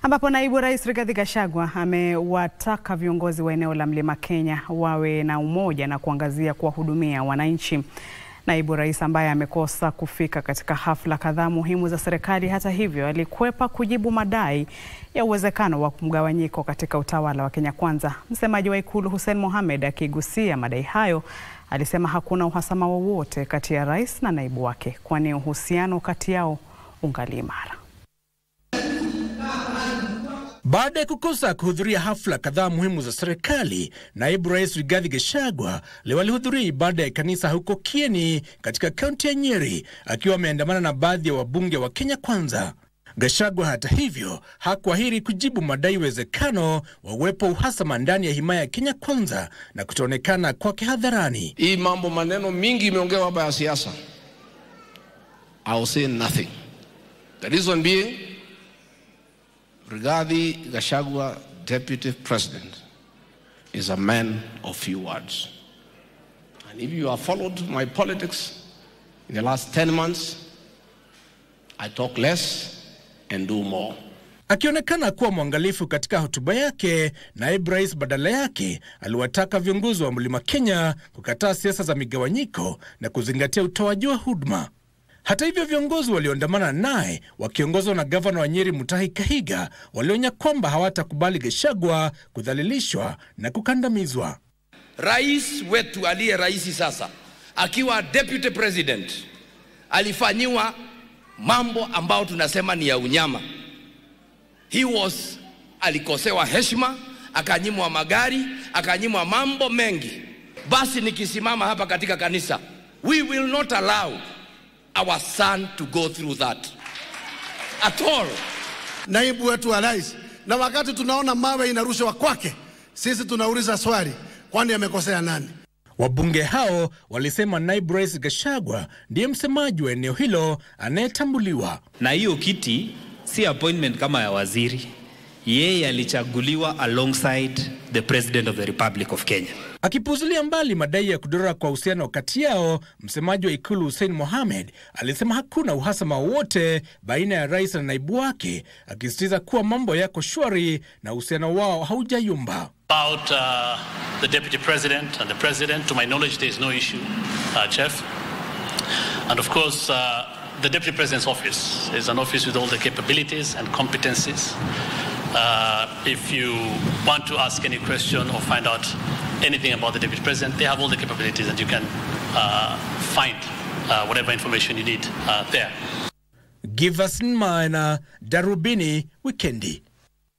ambapo naibu rais Rigathi Gachagua amewataka viongozi wa eneo la Mlima Kenya wawe na umoja na kuangazia kuwahudumia wananchi. Naibu rais ambaye amekosa kufika katika hafla kadhaa muhimu za serikali, hata hivyo, alikwepa kujibu madai ya uwezekano wa mgawanyiko katika utawala wa Kenya Kwanza. Msemaji wa Ikulu Hussein Mohamed akigusia madai hayo alisema hakuna uhasama wowote kati ya rais na naibu wake, kwani uhusiano kati yao ungali imara. Baada ya kukosa kuhudhuria hafla kadhaa muhimu za serikali, naibu rais Rigathi Gachagua leo alihudhuria ibada ya kanisa huko Kieni katika kaunti ya Nyeri akiwa ameandamana na baadhi ya wabunge wa Kenya Kwanza. Gachagua hata hivyo hakuahiri kujibu madai uwezekano wa uwepo uhasama ndani ya himaya ya Kenya Kwanza na kutoonekana kwake hadharani. Hii mambo maneno mingi imeongewa hapa ya siasa. I will say nothing. The reason being Rigathi Gachagua, Deputy President, is a man of few words. And if you have followed my politics in the last 10 months, I talk less and do more. Akionekana kuwa mwangalifu katika hotuba yake, naibu rais badala yake aliwataka viongozi wa Mlima Kenya kukataa siasa za migawanyiko na kuzingatia utoaji wa huduma. Hata hivyo viongozi walioandamana naye wakiongozwa na gavana wa Nyeri Mutahi Kahiga walionya kwamba hawatakubali Gachagua kudhalilishwa na kukandamizwa. Rais wetu aliye rais sasa akiwa deputy president alifanyiwa mambo ambayo tunasema ni ya unyama. He was alikosewa heshima, akanyimwa magari, akanyimwa mambo mengi. Basi nikisimama hapa katika kanisa, we will not allow our son to go through that at all. Naibu wetu wa rais, na wakati tunaona mawe inarushwa kwake, sisi tunauliza swali, kwani amekosea nani? Wabunge hao walisema naibu rais Gachagua ndiye msemaji wa eneo hilo anayetambuliwa. na hiyo kiti si appointment kama ya waziri. Yeye alichaguliwa alongside the president of the Republic of Kenya. Akipuzulia mbali madai ya kudorora kwa uhusiano kati yao, msemaji wa ikulu Hussein Mohamed alisema hakuna uhasama wowote baina ya rais na naibu wake, akisisitiza kuwa mambo yako shwari na uhusiano wao haujayumba. About uh, the deputy president and the president, to my knowledge, there is no issue, uh, Chef. And of course, uh, the deputy president's office is an office with all the capabilities and competencies. Uh, if you want to ask any question or find out anything about the deputy president, they have all the capabilities, and you can uh, find uh, whatever information you need uh, there. Giverson Maina, Darubini Wikendi.